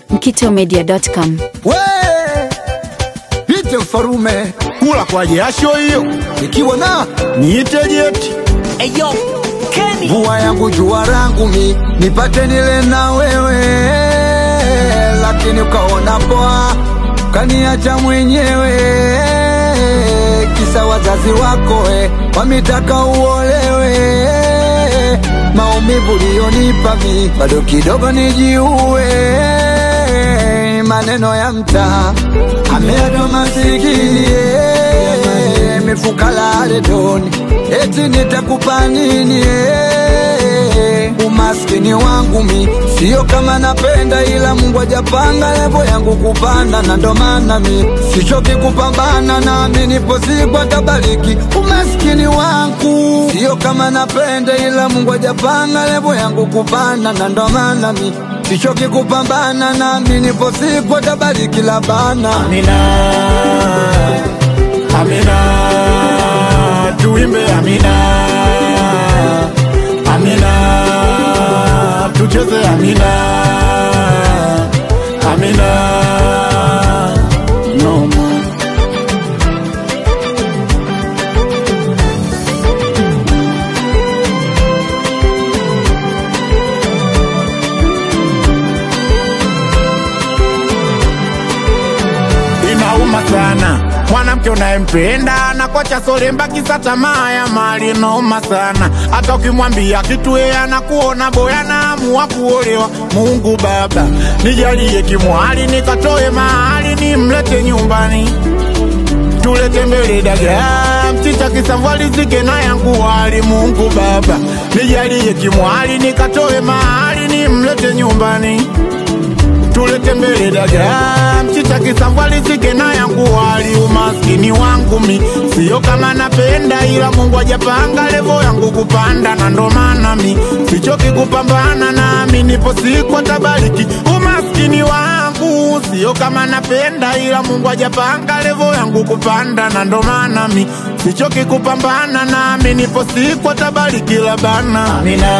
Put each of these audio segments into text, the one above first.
mkitomedia.com. We ite mfarume kula kwa jasho hiyo ikiwa na niite jeti Eyo, Kenny. mvua yangu jua rangu mi nipate nile na wewe, lakini ukaona poa kaniacha mwenyewe, kisa wazazi wako we wamitaka uolewe. Maumivu liyonipa mi bado kidogo nijiue, maneno ya mtaa ameado masikini eh, mifuka la redoni eti nitakupa nini eh, umaskini wangu mi sio kama napenda, ila Mungu hajapanga levo yangu kupanda, na ndo maana mi sichoki kupambana, nami nipo siku atabariki umaskini wangu sio kama napenda, ila Mungu hajapanga levo yangu kupanda, na ndo maana mi sichoki kupambana, nami nipo siku atabariki labana amina amina tuimbe amina amina tucheze amina amina no more. inauma sana mwanamke unayempenda na kocha solemba kisa tamaa ya mali inauma sana hata ukimwambia kitu yeye anakuona boya na amua kuolewa mungu baba nijalie kimwali nikatoe mahali nimlete nyumbani tulete mbele dagaa mchicha kisavwalizike na yangu wali mungu baba nijalie kimwali nikatoe mahali nimlete nyumbani tulete mbele dagaa mchicha kisambwalizike na yangu wali umaskini wangu mi sio kama napenda ila mungu ajapanga levo yangu kupanda na ndo maana mi sichoki kupambana nami nipo siku atabariki umaskini wangu sio kama napenda ila mungu ajapanga levo yangu kupanda na ndo maana mi sichoki kupambana nami nipo siku atabariki labana amina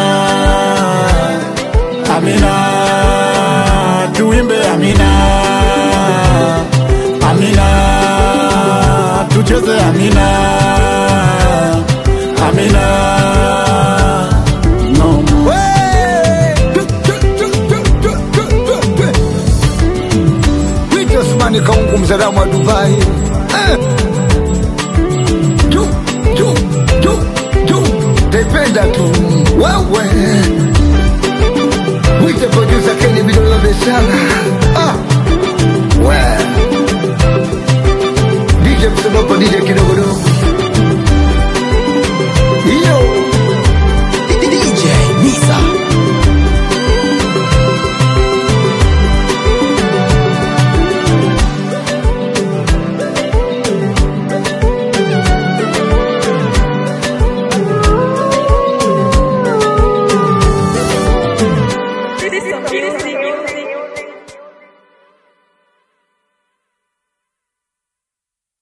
amina tuimbe amina amina tucheze amina amina no more. Wito Osmani Kaungu mzalamu wa Dubai eh. Ju, ju, ju, ju. Taipenda tu wewe